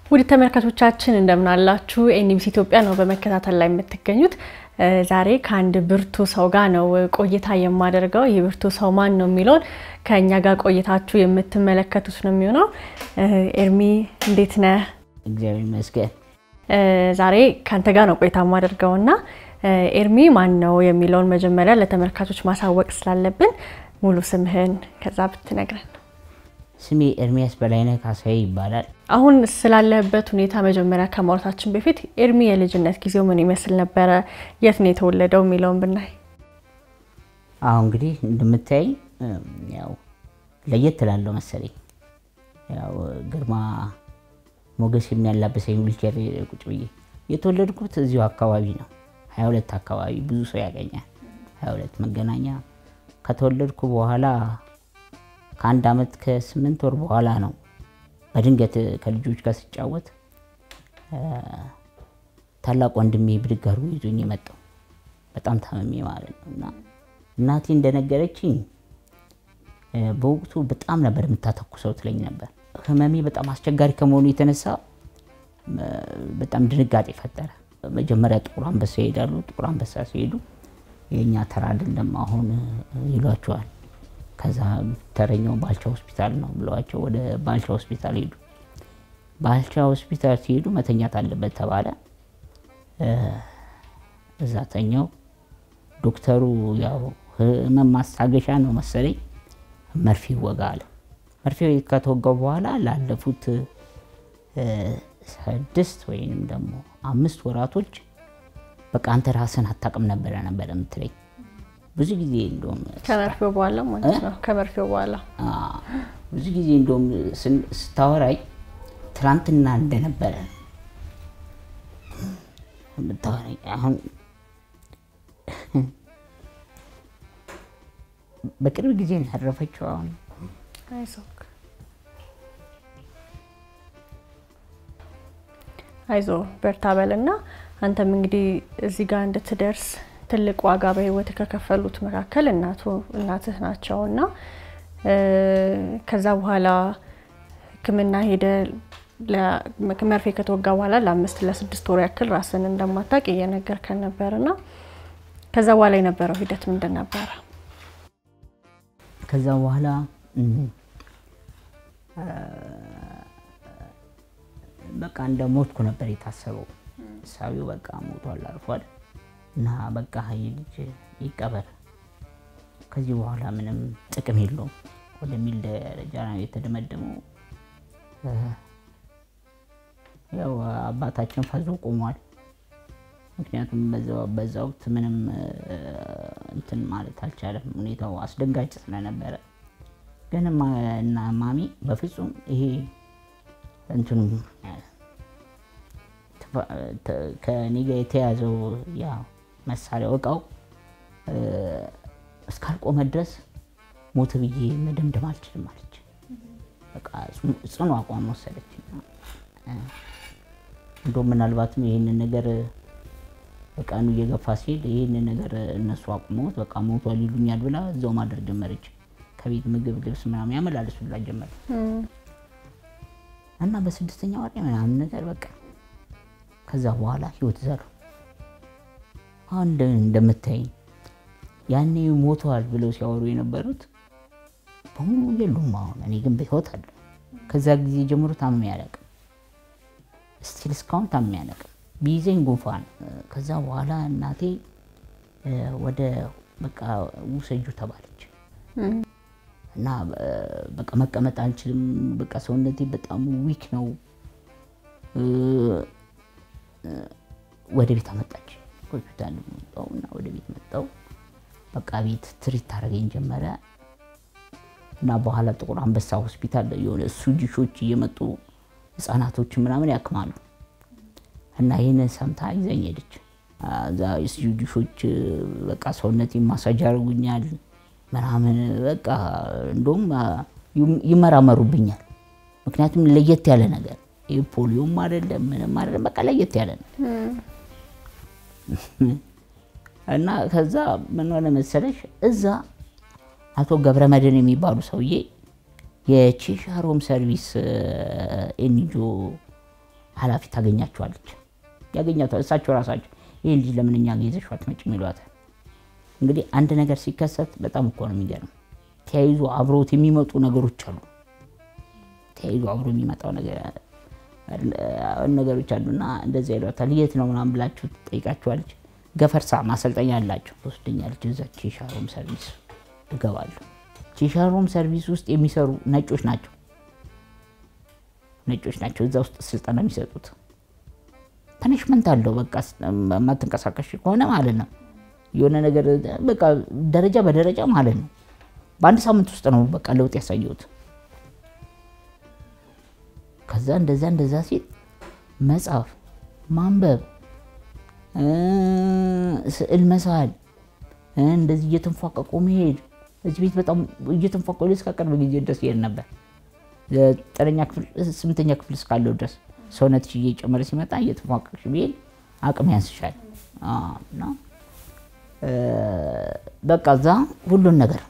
ውድ ተመልካቾቻችን እንደምን አላችሁ? ኤንቢሲ ኢትዮጵያ ነው በመከታተል ላይ የምትገኙት። ዛሬ ከአንድ ብርቱ ሰው ጋር ነው ቆይታ የማደርገው። ይህ ብርቱ ሰው ማን ነው የሚለውን ከእኛ ጋር ቆይታችሁ የምትመለከቱት ነው የሚሆነው። ኤርሚ እንዴት ነህ? እግዚአብሔር ይመስገን። ዛሬ ከአንተ ጋር ነው ቆይታ የማደርገው እና ኤርሚ ማን ነው የሚለውን መጀመሪያ ለተመልካቾች ማሳወቅ ስላለብን ሙሉ ስምህን ከዛ ብትነግረን። ስሜ ኤርሚያስ በላይነህ ካሳዬ ይባላል። አሁን ስላለበት ሁኔታ መጀመሪያ ከማውራታችን በፊት ኤርሚ የልጅነት ጊዜው ምን ይመስል ነበረ? የት ነው የተወለደው የሚለውን ብናይ። አሁን እንግዲህ እንደምታይ ያው ለየት ትላለው መሰለኝ። ያው ግርማ ሞገስ የሚያላብሰኝ ዊልቸር ቁጭ ብዬ የተወለድኩት እዚሁ አካባቢ ነው። 22 አካባቢ ብዙ ሰው ያገኛል። 22 መገናኛ ከተወለድኩ በኋላ ከአንድ ዓመት ከስምንት ወር በኋላ ነው በድንገት ከልጆች ጋር ስጫወት ታላቅ ወንድሜ ብድግ አድርጎ ይዞኝ የመጣው በጣም ታመሜ ማለት ነው። እና እናቴ እንደነገረችኝ በወቅቱ በጣም ነበር የምታተኩሰው ትለኝ ነበር። ህመሜ በጣም አስቸጋሪ ከመሆኑ የተነሳ በጣም ድንጋጤ ፈጠረ። መጀመሪያ ጥቁር አንበሳ ይሄዳሉ። ጥቁር አንበሳ ሲሄዱ የእኛ ተራ አይደለም አሁን ይሏቸዋል። ከዛ ተረኛው ባልቻ ሆስፒታል ነው ብለዋቸው ወደ ባልቻ ሆስፒታል ሄዱ። ባልቻ ሆስፒታል ሲሄዱ መተኛት አለበት ተባለ። እዛ ተኛው። ዶክተሩ ያው ህመም ማስታገሻ ነው መሰለኝ መርፌ ይወጋ አለ። መርፌ ከተወጋው በኋላ ላለፉት ስድስት ወይንም ደግሞ አምስት ወራቶች በቃ አንተ ራስን አታውቅም ነበረ ነበረ የምትለኝ ብዙ ጊዜ እንደውም ከመርፌው በኋላ ማለት ነው። ከመርፌው በኋላ ብዙ ጊዜ እንደውም ስታወራኝ ትናንትና እንደነበረ የምታወራኝ አሁን በቅርብ ጊዜ ነው ያረፈችው። አሁን አይዞህ አይዞ በርታ በልና አንተም እንግዲህ እዚህ ጋር እንድትደርስ ትልቅ ዋጋ በህይወት ከከፈሉት መካከል እናቱ እናትህ ናቸው እና ከዛ በኋላ ሕክምና ሄደ መርፌ ከተወጋ በኋላ ለአምስት ለስድስት ወር ያክል ራስን እንደማታውቅ እየነገርከን ነበር እና ከዛ በኋላ የነበረው ሂደት ምንድን ነበረ? ከዛ በኋላ በቃ እንደ ሞትኩ ነበር የታሰበው። እሳቢው በቃ ሞቷል፣ አርፏል እና በቃ ይህ ልጅ ይቀበር ከዚህ በኋላ ምንም ጥቅም የለውም ወደሚል ደረጃ ነው የተደመደመው። ያው አባታችን ፈዞ ቆሟል። ምክንያቱም በዛ ወቅት ምንም እንትን ማለት አልቻለም። ሁኔታው አስደንጋጭ ስለነበረ ግን እና ማሚ በፍጹም ይሄ እንትኑ ከኔ ጋር የተያዘው ያ መሳሪያው እቃው እስካልቆመ ድረስ ሞት ብዬ መደምደም አልችልም አለች። በቃ ጽኑ አቋም ወሰደች። እንደውም ምናልባትም ይህንን ነገር ቀኑ እየገፋ ሲሄድ ይህንን ነገር እነሱ አቁመውት በቃ ሞቷል ይሉኛል ብላ እዛው ማድረግ ጀመረች። ከቤት ምግብ፣ ልብስ ምናምን ያመላልሱላት ጀመረ እና በስድስተኛ ወር ምናምን ነገር በቃ ከዛ በኋላ ህይወት ዘሩ። አሁን እንደምታይኝ ያኔ ሞተዋል ብለው ሲያወሩ የነበሩት በሙሉ የሉም። አሁን እኔ ግን በህይወት አለ። ከዛ ጊዜ ጀምሮ ታምሜ አላውቅም። ስቲል እስካሁን ታምሜ አላውቅም። ቢይዘኝ ጉንፋን። ከዛ በኋላ እናቴ ወደ በቃ ውሰጁ ተባለች እና በቃ መቀመጥ አልችልም። በቃ ሰውነቴ በጣም ዊክ ነው። ወደ ቤት አመጣች። ሆስፒታል መጣሁ እና ወደ ቤት መጣሁ። በቃ ቤት ትሪት ታደርገኝ ጀመረ እና በኋላ ጥቁር አንበሳ ሆስፒታል የሆነ ስዊዲሾች እየመጡ ህፃናቶችን ምናምን ያክማሉ እና ይህንን ሰምታ ይዘኝ ሄደች። እዛ ስዊዲሾች በቃ ሰውነቴ ማሳጅ ያደርጉኛል ምናምን በቃ እንደውም ይመራመሩብኛል። ምክንያቱም ለየት ያለ ነገር ይህ ፖሊዮም አይደለም ምንም አይደለም፣ በቃ ለየት ያለ ነው እና ከዛ ምን ሆነ መሰለሽ እዛ አቶ ገብረ መድህን የሚባሉ ሰውዬ የቼሻሮም ሰርቪስ ኤንጂኦ ኃላፊ ታገኛቸዋለች፣ ያገኛቸዋል። እሳቸው ራሳቸው ይህ ልጅ ለምን እኛ ጋ ይዘሽው አትመጭም ይሏታል። እንግዲህ አንድ ነገር ሲከሰት በጣም እኮ ነው የሚገርም። ተያይዞ አብሮት የሚመጡ ነገሮች አሉ። ተያይዞ አብሮ የሚመጣው ነገሮች አሉና እንደዚያ ይሏታል። የት ነው ምናምን ብላችሁ ትጠይቃችኋለች። ገፈርሳ ማሰልጠኛ አላቸው። ትወስደኛለች። እዛ ቼሻሮም ሰርቪስ እገባለሁ። ቼሻሮም ሰርቪስ ውስጥ የሚሰሩ ነጮች ናቸው ነጮች ናቸው እዛ ውስጥ ስልጠና የሚሰጡት። ፐኒሽመንት አለው። በቃ የማትንቀሳቀሽ ከሆነ ማለት ነው የሆነ ነገር በቃ ደረጃ በደረጃ ማለት ነው። በአንድ ሳምንት ውስጥ ነው በቃ ለውጥ ያሳየሁት። ከዛ እንደዛ እንደዛ ሲል መጻፍ፣ ማንበብ፣ ስዕል መሳል፣ እንደዚህ እየተንፏቀቁ መሄድ እዚህ ቤት በጣም እየተንፏቀቁ እስከ ቅርብ ጊዜ ድረስ ይሄድ ነበር። ዘጠነኛ ክፍል ስምንተኛ ክፍል እስካለው ድረስ ሰውነትሽ እየጨመረ ሲመጣ እየተፏቀቅሽ ብሄድ አቅም ያንስሻል እና በቃ እዛ ሁሉን ነገር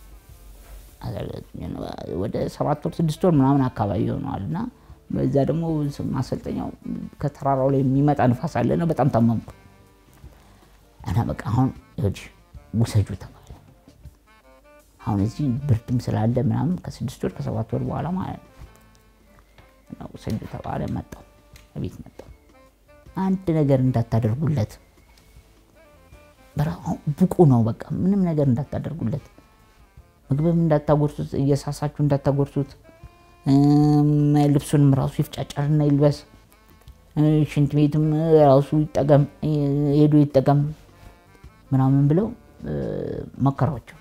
ወደ ሰባት ወር ስድስት ወር ምናምን አካባቢ ይሆነዋል እና በዛ ደግሞ ማሰልጠኛው ከተራራው ላይ የሚመጣ ንፋስ አለ እና በጣም ታመምኩ እና በቃ አሁን ይኸውልሽ ውሰጁ ተባለ። አሁን እዚህ ብርድም ስላለ ምናምን ከስድስት ወር ከሰባት ወር በኋላ ማለት ነው ውሰጁ ተባለ። መጣሁ ቤት መጣሁ። አንድ ነገር እንዳታደርጉለት ብቁ ነው። በቃ ምንም ነገር እንዳታደርጉለት፣ ምግብም እንዳታጎርሱት፣ እየሳሳችሁ እንዳታጎርሱት፣ ልብሱንም ራሱ ይፍጫጫርና ይልበስ፣ ሽንት ቤትም ራሱ ይጠቀም፣ ሄዶ ይጠቀም ምናምን ብለው መከሯቸው።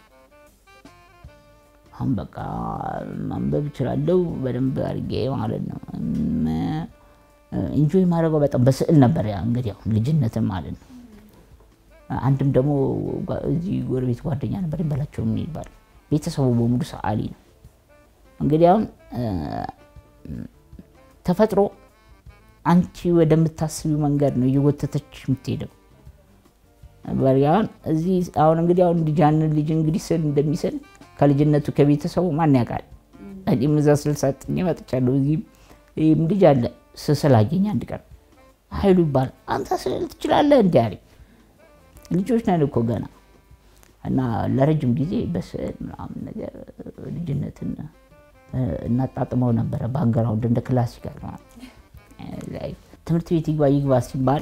አሁን በቃ ማንበብ እችላለሁ በደንብ አድርጌ ማለት ነው። ኢንጆይ ማድረገው በጣም በስዕል ነበር እንግዲህ አሁን ልጅነትም ማለት ነው። አንድም ደግሞ እዚህ ጎረቤት ጓደኛ ነበር ይበላቸው የሚባል ቤተሰቡ በሙሉ ሰዓሊ ነው። እንግዲህ አሁን ተፈጥሮ አንቺ ወደምታስቢው መንገድ ነው እየጎተተች የምትሄደው። በሪያውን እዚህ አሁን እንግዲህ አሁን ልጃን ልጅ እንግዲህ ስል እንደሚስል ከልጅነቱ ከቤተሰቡ ማን ያውቃል? እኔም እዛ ስልሳጥኝ መጥቻለሁ። እዚህም ይህም ልጅ አለ ስስል አገኝ አንድ ቀን ኃይሉ ይባላል። አንተ ስዕል ትችላለህ እንዲ አለኝ። ልጆች ነን እኮ ገና እና ለረጅም ጊዜ በስዕል ምናምን ነገር ልጅነትን እናጣጥመው ነበረ። ባክግራውንድ እንደ ክላሲካል ትምህርት ቤት ይግባ ይግባ ሲባል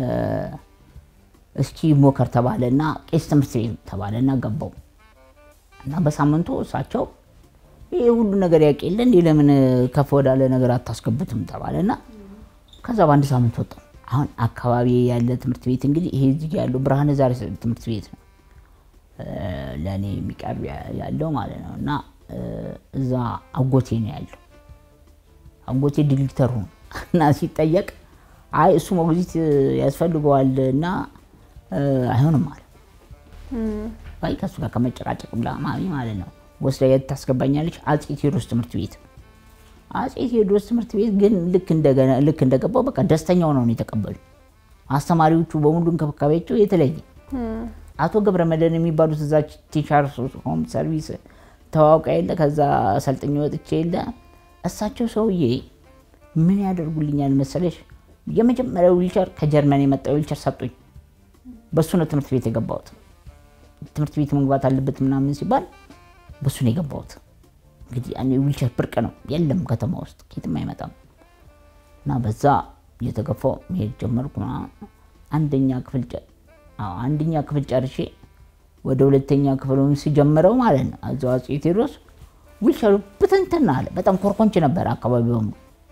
እስኪ ሞከር ተባለ እና ቄስ ትምህርት ቤት ተባለ እና ገባው እና በሳምንቱ እሳቸው ይህ ሁሉ ነገር ያውቅ የለ እንዲህ ለምን ከፍ ወዳለ ነገር አታስገቡትም ተባለ እና ከዛ በአንድ ሳምንት ወጣው። አሁን አካባቢ ያለ ትምህርት ቤት እንግዲህ ይሄ እዚህ ያለው ብርሃነ ዛሬ ትምህርት ቤት ነው ለእኔ የሚቀርብ ያለው ማለት ነው። እና እዛ አጎቴ ነው ያለው። አጎቴ ዲሬክተሩ ነው እና ሲጠየቅ አይ እሱ ሞግዚት ያስፈልገዋል እና አይሆንም አለ። አይ ከእሱ ጋር ከመጨቃጨቅ ብላ ማሚ ማለት ነው ወስዳ የት ታስገባኛለች? አፄ ቴዎድሮስ ትምህርት ቤት አፄ ቴዎድሮስ ትምህርት ቤት ግን ልክ እንደገባው በቃ ደስተኛው ነው የተቀበሉ። አስተማሪዎቹ በሙሉ እንክብካቤያቸው የተለየ። አቶ ገብረ መድህን የሚባሉት እዛ ቲቻር ሆም ሰርቪስ ተዋውቃ የለ ከዛ ሰልጥኝ ወጥቼ የለ እሳቸው ሰውዬ ምን ያደርጉልኛል መሰለሽ? የመጀመሪያው ዊልቸር ከጀርመን የመጣ ዊልቸር ሰጡኝ። በሱ ነው ትምህርት ቤት የገባሁት። ትምህርት ቤት መግባት አለበት ምናምን ሲባል በሱ ነው የገባሁት። እንግዲህ ያኔ ዊልቸር ብርቅ ነው፣ የለም ከተማ ውስጥ ኬትም አይመጣም። እና በዛ እየተገፋው መሄድ ጀመርኩ። አንደኛ ክፍል አንደኛ ክፍል ጨርሼ ወደ ሁለተኛ ክፍል ሲጀምረው ማለት ነው እዛው አፄ ቴዎድሮስ ዊልቸሩ ብትንትን አለ። በጣም ኮርኮንች ነበር አካባቢ በሙሉ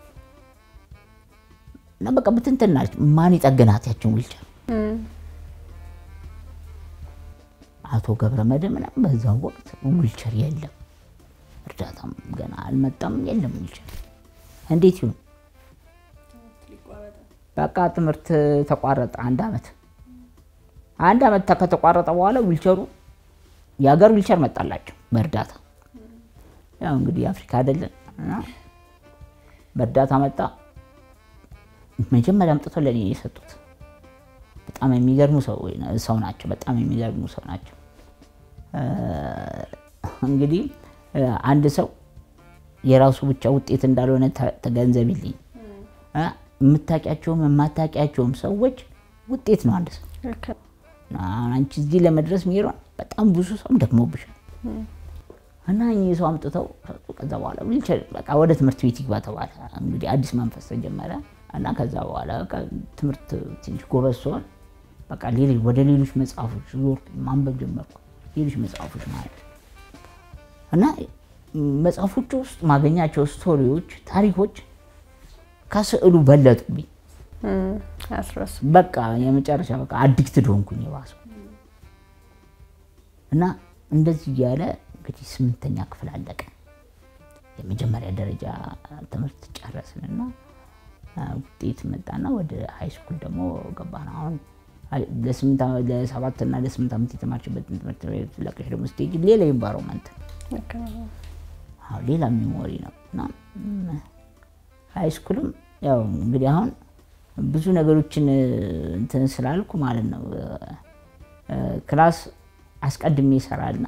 እና በቃ ብትንትን አለች። ማን ይጠግናት ያችን ዊልቸር? አቶ ገብረ መድህን በዛው ወቅት ዊልቸር የለም፣ እርዳታም ገና አልመጣም፣ የለም ዊልቸር። እንዴት ይሁን? በቃ ትምህርት ተቋረጠ። አንድ አመት አንድ አመት ከተቋረጠ በኋላ ዊልቸሩ የሀገር ዊልቸር መጣላቸው በእርዳታ ያው እንግዲህ የአፍሪካ አይደለን እና በእርዳታ መጣ። መጀመሪያ አምጥቶ ለእኔ የሰጡት በጣም የሚገርሙ ሰው ናቸው። በጣም የሚገርሙ ሰው ናቸው። እንግዲህ አንድ ሰው የራሱ ብቻ ውጤት እንዳልሆነ ተገንዘብልኝ። የምታውቂያቸውም የማታውቂያቸውም ሰዎች ውጤት ነው አንድ ሰው። ልክ ነው። አሁን አንቺ እዚህ ለመድረስ ሚሄዷን በጣም ብዙ ሰውም ደክሞብሻል እና እኚህ ሰው አምጥተው ሰጡ። ከዛ በኋላ ዊልቸር በቃ ወደ ትምህርት ቤት ይግባ ተባለ። እንግዲህ አዲስ መንፈስ ተጀመረ እና ከዛ በኋላ በቃ ትምህርት ትንሽ ጎበዝ ሲሆን በቃ ሌሎች ወደ ሌሎች መጽሐፎች ዞር ማንበብ ጀመርኩ። ሌሎች መጽሐፎች ማለት እና መጽሐፎቹ ውስጥ ማገኛቸው ስቶሪዎች፣ ታሪኮች ከስዕሉ በለጡብኝ። እም፣ አያስረሱ በቃ የመጨረሻ በቃ አዲክትድ ሆንኩኝ የባሰው እና እንደዚህ እያለ እንግዲህ ስምንተኛ ክፍል አለቀ። የመጀመሪያ ደረጃ ትምህርት ጨረስንና አ፣ ውጤት መጣና ወደ ሃይ ስኩል ደግሞ ገባን። አሁን አይ- ለስምንት ዓመት- ለሰባት እና ለስምንት ዓመት የተማርችበትን ትምህርት ቤት ለቀሽ ደግሞ ስትሄጂ ሌላ ኢንቫይሮንመንት ልክ ነው። አዎ ሌላ ሚሞሪ ነው እና ም፣ ሃይ ስኩልም ያው እንግዲህ አሁን ብዙ ነገሮችን እ፣ እንትን ስላልኩ ማለት ነው እ፣ እ፣ ክላስ አስቀድሜ ይሰራልና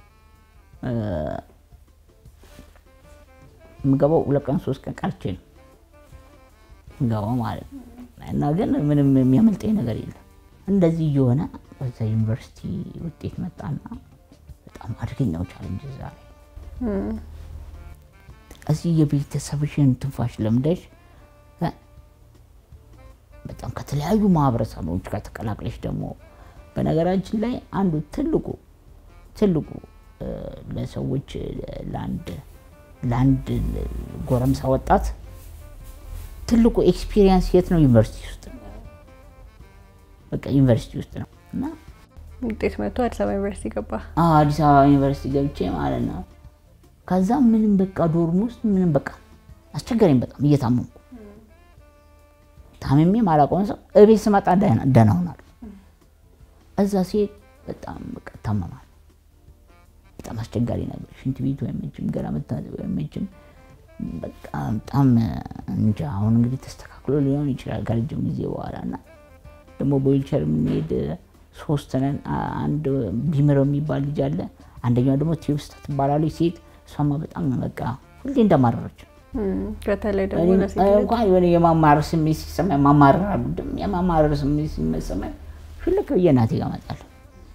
የምገባው ሁለት ቀን ሶስት ቀን ቀርቼ ነው የምገባው ማለት ነው። እና ግን ምንም የሚያመልጠኝ ነገር የለም። እንደዚህ እየሆነ በዛ ዩኒቨርሲቲ ውጤት መጣና በጣም አደገኛው ቻለንጅ እዛ ላይ እም፣ እዚህ የቤተሰብሽን ትንፋሽ ለምደሽ እ፣ በጣም ከተለያዩ ማህበረሰቦች ጋር ተቀላቅለሽ ደግሞ በነገራችን ላይ አንዱ ትልቁ ትልቁ እ፣ ለሰዎች እ፣ ለአንድ ለአንድ ጎረምሳ ወጣት ትልቁ ኤክስፒሪየንስ የት ነው? ዩኒቨርሲቲ ውስጥ ነው። በቃ ዩኒቨርሲቲ ውስጥ ነው እና ውጤት መጥቶ አዲስ አበባ ዩኒቨርሲቲ ገባ። አዎ አዲስ አበባ ዩኒቨርሲቲ ገብቼ ማለት ነው። ከዛ ምንም በቃ ዶርም ውስጥ ምንም በቃ አስቸገረኝ በጣም እየታመምኩ ታምሜ ማላውቀውን ሰው እቤት ስመጣ ደህና ደህና ሆናለሁ። እዛ ሲሄድ በጣም በቃ ታመማል። በጣም አስቸጋሪ ነበር። ሽንት ቤቱ አይመችም፣ ገላ መታጠብ አይመችም። በቃ በጣም እንጃ። አሁን እንግዲህ ተስተካክሎ ሊሆን ይችላል ከረጅም ጊዜ በኋላ እና ደግሞ በዊልቸር የምንሄድ ሶስት ነን። አ- አንድ ቢምረው የሚባል ልጅ አለ። አንደኛው ደግሞ ቴዎስታ ትባላለች ሴት። እሷማ በጣም በቃ ሁሌ እንደማረረች እም፣ በተለይ ደግሞ እኔም ለሴት ልጅ እንኳን የሆነ የማማረር ስሜት ሲሰማኝ ማማረር አልወድም። የማማረር ስሜት ሲሰማኝ ሽልክ ብዬ እናቴ ጋር እመጣለሁ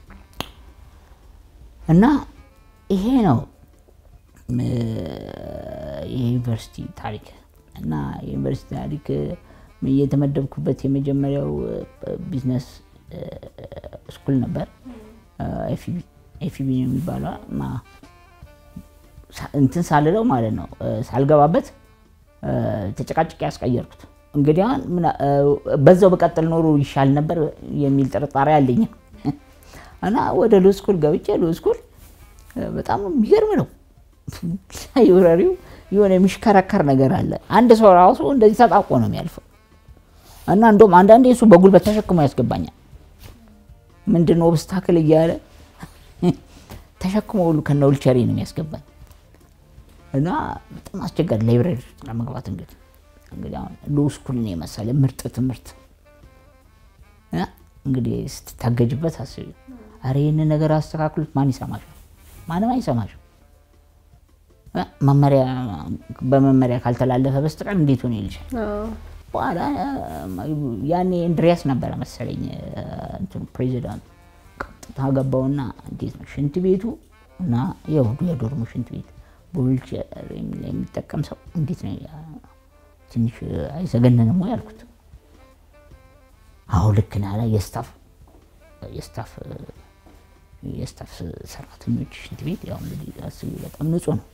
እና ይሄ ነው እ፣ የዩኒቨርሲቲ ታሪክ እና የዩኒቨርሲቲ ታሪክ እ፣ የተመደብኩበት የመጀመሪያው እ፣ ቢዝነስ እ፣ ስኩል ነበር። ኤፍቢ ኤፍቢ ነው የሚባለው ማ- ሳ- እንትን ሳልለው ማለት ነው እ፣ ሳልገባበት እ፣ ተጨቃጭቄ ያስቀየርኩት። እንግዲህ አሁን ምና- እ፣ በዛው በቀጥል ኖሮ ይሻል ነበር የሚል ጥርጣሬ አለኝ እና ወደ ሎ ስኩል ገብቼ ሎ ስኩል እ፣ በጣም የሚገርም ነው። ላይብረሪው የሆነ የሚሽከረከር ነገር አለ። አንድ ሰው ራሱ እንደዚህ ተጣቆ ነው የሚያልፈው እና እንደውም አንዳንዴ እሱ በጉልበት ተሸክሞ ያስገባኛል። ምንድን ነው ኦብስታክል እያለ ተሸክሞ ሁሉ ከነ ዊልቸሬ ነው የሚያስገባኝ እና በጣም አስቸጋሪ ላይብረሪ ውስጥ ለመግባት እንግዲህ እንግዲህ አሁን ሎ ስኩልን የመሰለ ምርጥ ትምህርት እ እንግዲህ ስትታገጅበት አስቢ። ኧረ ይህንን ነገር አስተካክሉት። ማን ይሰማሻል? ማንም አይሰማሽም። እ መመሪያ በመመሪያ ካልተላለፈ በስተቀር እንዴት ሆነ ይልሻል። አዎ፣ በኋላ ያኔ እንድሪያስ ነበረ መሰለኝ እንትኑ ፕሬዚዳንቱ። ቀጥታ ገባውና እንዴት ነው ሽንት ቤቱ እና ያው የዶርሙ ሽንት ቤት በዊልቸር የሚጠቀም ሰው እንዴት ነው ያ- ትንሽ አይዘገንንም ወይ አልኩት። አሁ ልክ ነህ አለ። የስታፍ የስታፍ የስታፍ ሰራተኞች ሽንት ቤት ያው እንግዲህ አስቢ በጣም ንጹህ ነው።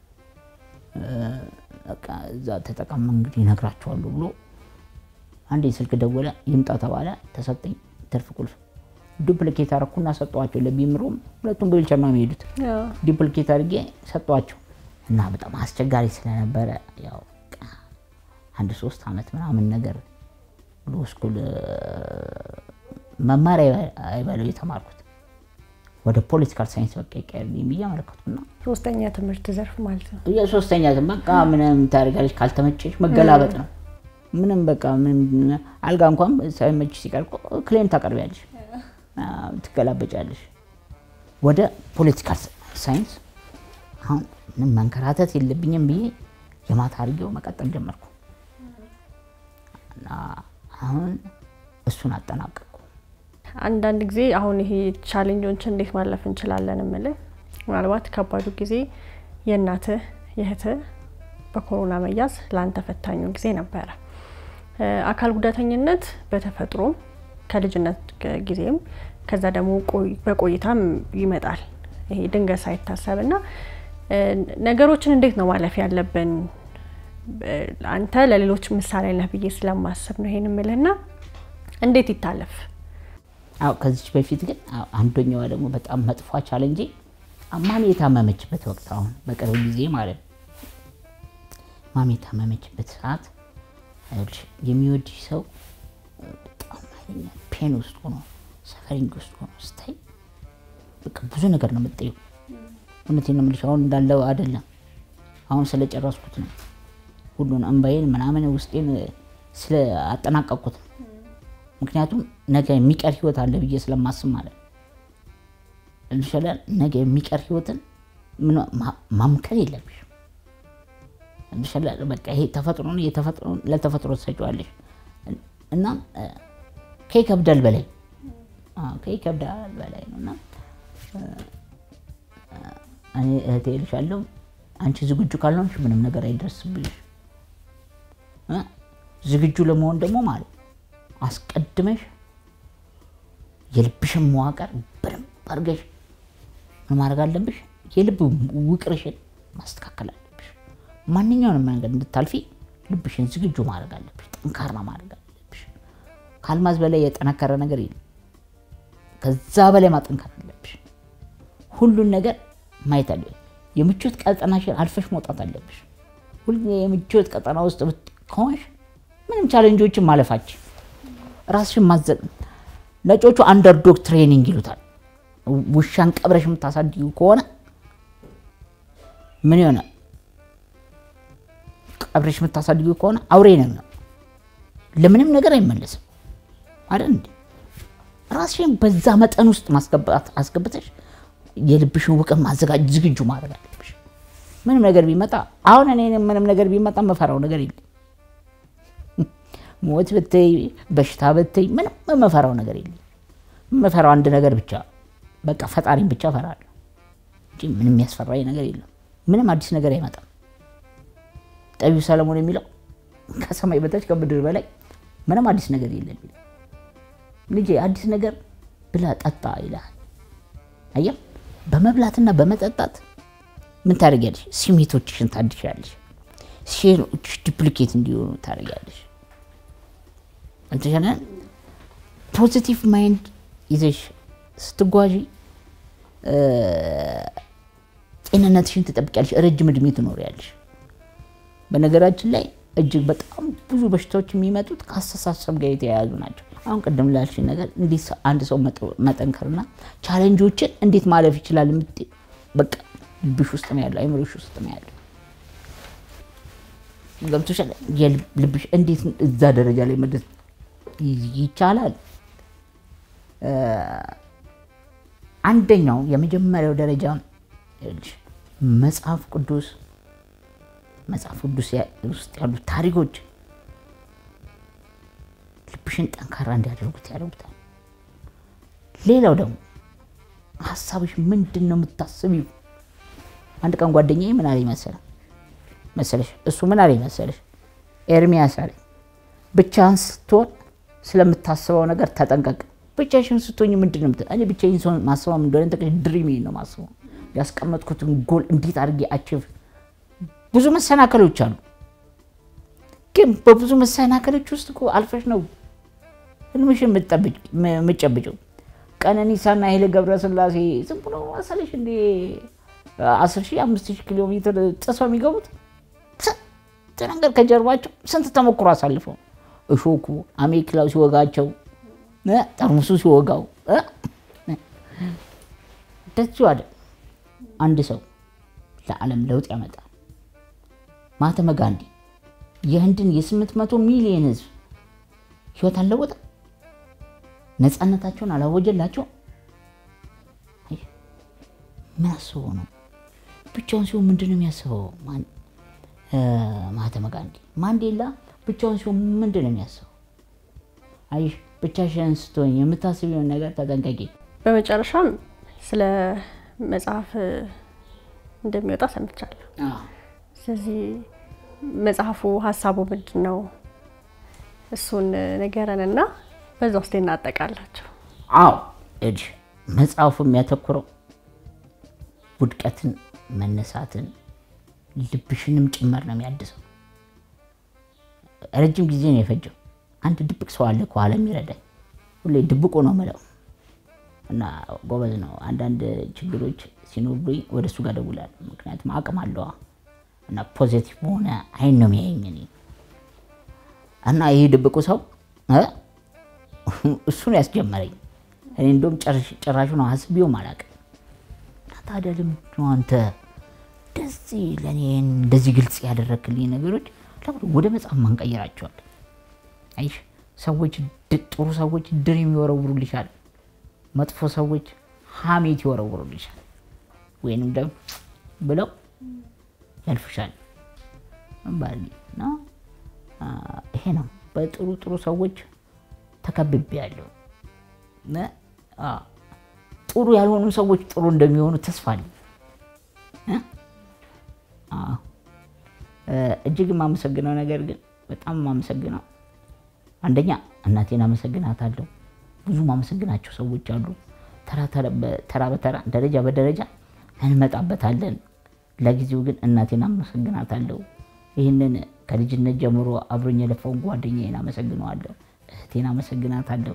በቃ እዛ ተጠቀም እንግዲህ ይነግራቸዋለሁ ብሎ አንዴ ስልክ ደወለ። ይምጣ ተባለ። ተሰጠኝ ትርፍ ቁልፍ ዱፕሊኬት አረኩና ሰጠዋቸው። ለቢምሮም ሁለቱም በዊልቸር ነው የሚሄዱት። አዎ፣ ዱፕሊኬት አድርጌ ሰጠዋቸው እና በጣም አስቸጋሪ ስለነበረ ያው በቃ አንድ ሶስት ዓመት ምናምን ነገር ሎ ስኩል መማሪያ አይበለው የተማርኩት ወደ ፖለቲካል ሳይንስ በቃ ይቀየርልኝ ብዬ አመለከትኩና ሶስተኛ ትምህርት ዘርፍ ማለት ነው። የሶስተኛ በቃ ምንም ታደርጋለች ካልተመቸሽ መገላበጥ ነው። ምንም በቃ ምንም አልጋ እንኳን ሳይመች ሲቀር እኮ ክሌም ታቀርቢያለሽ፣ አዎ፣ ትገላበጫለሽ። ወደ ፖለቲካል ሳይንስ አሁን ምንም መንከራተት የለብኝም ብዬ የማታ አድርጌው መቀጠል ጀመርኩ። እና አሁን እሱን አጠናቀቁ። አንዳንድ ጊዜ አሁን ይሄ ቻሌንጆችን እንዴት ማለፍ እንችላለን እምልህ ምናልባት ከባዱ ጊዜ የእናትህ የእህትህ በኮሮና መያዝ ለአንተ ፈታኙ ጊዜ ነበረ። አካል ጉዳተኝነት በተፈጥሮም ከልጅነት ጊዜም ከዛ ደግሞ በቆይታም ይመጣል። ይሄ ድንገት ሳይታሰብ እና ነገሮችን እንዴት ነው ማለፍ ያለብን? አንተ ለሌሎች ምሳሌ ነህ ብዬ ስለማስብ ነው ይሄን የምልህና እንዴት ይታለፍ? አዎ ከዚች በፊት ግን አንደኛዋ ደግሞ በጣም መጥፏ ቻለንጄ ማሚ የታመመችበት ወቅት አሁን በቅርብ ጊዜ ማለት ነው። ማሚ የታመመችበት ሰዓት የሚወድሽ ሰው በጣም ኃይለኛ ፔን ውስጥ ሆኖ ሰፈሪንግ ውስጥ ሆኖ ስታይ በቃ ብዙ ነገር ነው የምጠየው። እውነቴን ነው የምልሽ። አሁን እንዳለው አይደለም። አሁን ስለጨረስኩት ነው ሁሉን እንባዬን ምናምን ውስጤን ስለ አጠናቀቅኩት ነው። ምክንያቱም ነገ የሚቀር ህይወት አለ ብዬ ስለማስብ ማለት ነው። እንሻላል ነገ የሚቀር ህይወትን ማምከን የለብሽም። እንሻላል በቃ ይሄ ተፈጥሮ ነው። የተፈጥሮን ለተፈጥሮ ትሰጪዋለሽ እና ከይከብዳል በላይ ከይከብዳል በላይ ነው እና እኔ እህቴ እልሻለሁ አንቺ ዝግጁ ካልሆንሽ ምንም ነገር አይደርስብሽ። ዝግጁ ለመሆን ደግሞ ማለት አስቀድመሽ የልብሽን መዋቅር በደንብ አድርገሽ ምን ማድረግ አለብሽ? የልብ ውቅርሽን ማስተካከል አለብሽ። ማንኛውንም መንገድ እንድታልፊ ልብሽን ዝግጁ ማድረግ አለብሽ። ጠንካራ ማድረግ አለብሽ። ከአልማዝ በላይ የጠነከረ ነገር የለም። ከዛ በላይ ማጠንከር አለብሽ። ሁሉን ነገር ማየት አለብሽ። የምቾት ቀጠናሽን አልፈሽ መውጣት አለብሽ። ሁሉ የምቾት ቀጠና ውስጥ ከሆንሽ ምንም ቻሌንጆችን ማለፋችን ራስሽን ማዘ ነጮቹ አንደርዶግ ትሬኒንግ ይሉታል። ውሻን ቀብረሽ የምታሳድጊው ከሆነ ምን ይሆናል? ቀብረሽ የምታሳድጊው ከሆነ አውሬ ነው፣ ለምንም ነገር አይመለስም አይደል እንዴ? ራስሽን በዛ መጠን ውስጥ ማስገባት አስገብተሽ የልብሽን ውቅር ማዘጋጅ ዝግጁ ማድረግ አለብሽ። ምንም ነገር ቢመጣ አሁን እኔ ምንም ነገር ቢመጣ መፈራው ነገር የለም። ሞት ብትይ በሽታ ብትይ ምንም የምፈራው ነገር የለም። የምፈራው አንድ ነገር ብቻ በቃ ፈጣሪን ብቻ እፈራለሁ እንጂ ምንም የሚያስፈራኝ ነገር የለም። ምንም አዲስ ነገር አይመጣም። ጠቢው ሰለሞን የሚለው ከሰማይ በታች ከምድር በላይ ምንም አዲስ ነገር የለም ይላል። ልጄ አዲስ ነገር ብላ ጠጣ ይልሃል። አየህ፣ በመብላትና በመጠጣት ምን ታደርጊያለሽ? ስሜቶችሽን ታድሻለሽ። ሴሎችሽ ዲፕሊኬት እንዲሆኑ ታደርጊያለሽ። አልተሻለ ፖዚቲቭ ማይንድ ይዘሽ ስትጓዢ ጤንነትሽን ትጠብቂያለሽ፣ ረጅም እድሜ ትኖሪያለሽ። በነገራችን ላይ እጅግ በጣም ብዙ በሽታዎች የሚመጡት ከአስተሳሰብ ጋር የተያያዙ ናቸው። አሁን ቅድም ላልሽ ነገር እንዴት አንድ ሰው መጠንከርና ቻሌንጆችን እንዴት ማለፍ ይችላል? በቃ ልብሽ ውስጥ ነው ያለው፣ አይምሮሽ ውስጥ ነው ያለው። ገብቶሻል? ልብሽ እንዴት እዛ ደረጃ ላይ መድረስ ይቻላል? አንደኛው የመጀመሪያው ደረጃ መጽሐፍ ቅዱስ መጽሐፍ ቅዱስ ውስጥ ያሉ ታሪኮች ልብሽን ጠንካራ እንዲያደርጉት ያደርጉታል። ሌላው ደግሞ ሀሳብሽ ምንድን ነው የምታስቢው? አንድ ቀን ጓደኛዬ ምን አለኝ መሰለህ መሰለሽ እሱ ምን አለኝ መሰለሽ ኤርሚያስ አለኝ ብቻህን ስትሆን ስለምታስበው ነገር ተጠንቀቅ። ብቻሽን ስትሆኝ ምንድን ነው እኔ ብቻዬን ሰው ማስበው እንደሆነ ተቀሽ ድሪሜ ነው ማስበው ያስቀመጥኩትን ጎል እንዴት አድርጌ አችቭ ብዙ መሰናከሎች አሉ። ግን በብዙ መሰናከሎች ውስጥ እኮ አልፈሽ ነው ህልምሽን የምትጨብጭው። ቀነኒሳና ኃይሌ ገብረስላሴ ዝም ብሎ መሰለሽ እንደ አስር ሺህ አምስት ሺህ ኪሎ ሜትር ጥሰው የሚገቡት ስንት ነገር ከጀርባቸው ስንት ተሞክሮ አሳልፈው እሾኩ አሜክላው ሲወጋቸው ጠርሙሱ ሲወጋው እንደዚሁ አይደል አንድ ሰው ለዓለም ለውጥ ያመጣል። ማህተመ ጋንዲ የህንድን የስምንት መቶ ሚሊዮን ህዝብ ህይወት አልለወጠ፣ ነፃነታቸውን አላወጀላቸው። ምን አስበው ነው? ብቻውን ሲሆን ምንድን ነው የሚያስበው? ማህተመ ጋንዲ ማንዴላ ብቻውን ሲሆን ምንድን ነው የሚያስበው? አይሽ ብቻሽን ስትሆኝ የምታስቢውን ነገር ተጠንቀቂ። በመጨረሻም ስለ መጽሐፍ እንደሚወጣ ሰምቻለሁ። ስለዚህ መጽሐፉ ሀሳቡ ምንድን ነው? እሱን ንገረን እና በዛ ውስጥ እናጠቃላቸው። አዎ እጅ መጽሐፉ የሚያተኩረው ውድቀትን፣ መነሳትን፣ ልብሽንም ጭምር ነው የሚያድሰው። ረጅም ጊዜ ነው የፈጀው። አንድ ድብቅ ሰው አለ ከኋላ የሚረዳኝ። ሁሌ ድብቁ ነው ምለው እና ጎበዝ ነው። አንዳንድ ችግሮች ሲኖሩኝ ወደ እሱ ጋር እደውላለሁ። ምክንያቱም አቅም አለዋ እና ፖዚቲቭ በሆነ አይን ነው የሚያየኝ እኔ እና ይህ ድብቁ ሰው እ እሱን ያስጀመረኝ እኔ እንደውም ጭራሹ ነው አስቤውም አላውቅም። እና ታዲያ ለምንድን ነው አንተ እንደዚህ ለእኔ እንደዚህ ግልጽ ያደረግልኝ ነገሮች ለምን ወደ መጽሐፍ ማንቀይራቸዋል? አይሽ ሰዎች ጥሩ ሰዎች ድሪም ይወረውሩልሻል፣ መጥፎ ሰዎች ሀሜት ይወረውሩልሻል፣ ወይንም ደግሞ ብለው ያልፍሻል። ባል እና ይሄ ነው በጥሩ ጥሩ ሰዎች ተከብቤ ያለው ጥሩ ያልሆኑ ሰዎች ጥሩ እንደሚሆኑ ተስፋ አለኝ። እጅግ የማመሰግነው ነገር ግን በጣም የማመሰግነው አንደኛ እናቴን አመሰግናታለሁ። ብዙ ማመሰግናቸው ሰዎች አሉ። ተራ በተራ ደረጃ በደረጃ እንመጣበታለን። ለጊዜው ግን እናቴን አመሰግናታለሁ። ይህንን ከልጅነት ጀምሮ አብሮኝ የለፋውን ጓደኛዬን አመሰግነዋለሁ። እህቴን አመሰግናታለሁ።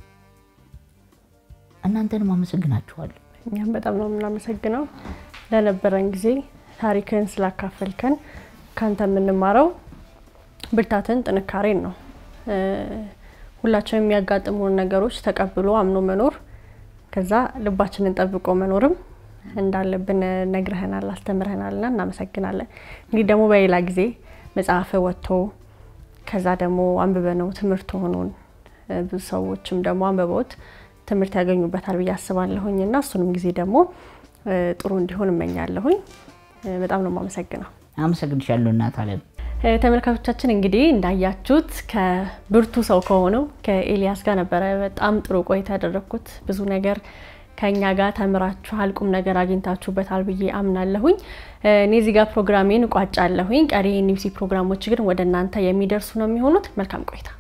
እናንተንም አመሰግናችኋለሁ። እኛም በጣም ነው የምናመሰግነው ለነበረን ጊዜ ታሪክን ስላካፈልከን። ካንተ የምንማረው ብርታትን፣ ጥንካሬን ነው። ሁላችንም የሚያጋጥሙን ነገሮች ተቀብሎ አምኖ መኖር፣ ከዛ ልባችንን ጠብቆ መኖርም እንዳለብን ነግረህናል፣ አስተምረህናልና እናመሰግናለን። እንግዲህ ደግሞ በሌላ ጊዜ መጽሐፍ ወጥቶ ከዛ ደግሞ አንብበ ነው ትምህርት ሆኖን ብዙ ሰዎችም ደግሞ አንብበውት ትምህርት ያገኙበታል ብዬ አስባለሁኝ እና እሱንም ጊዜ ደግሞ ጥሩ እንዲሆን እመኛለሁኝ። በጣም ነው የማመሰግነው። አመሰግንሻለሁ እናት አለም። ተመልካቾቻችን እንግዲህ እንዳያችሁት ከብርቱ ሰው ከሆነው ከኤልያስ ጋር ነበረ በጣም ጥሩ ቆይታ ያደረግኩት። ብዙ ነገር ከኛ ጋር ተምራችኋል፣ ቁም ነገር አግኝታችሁበታል ብዬ አምናለሁኝ። እኔ እዚህ ጋር ፕሮግራሜን እቋጫለሁኝ። ቀሪ ኒውሲ ፕሮግራሞች ግን ወደ እናንተ የሚደርሱ ነው የሚሆኑት። መልካም ቆይታ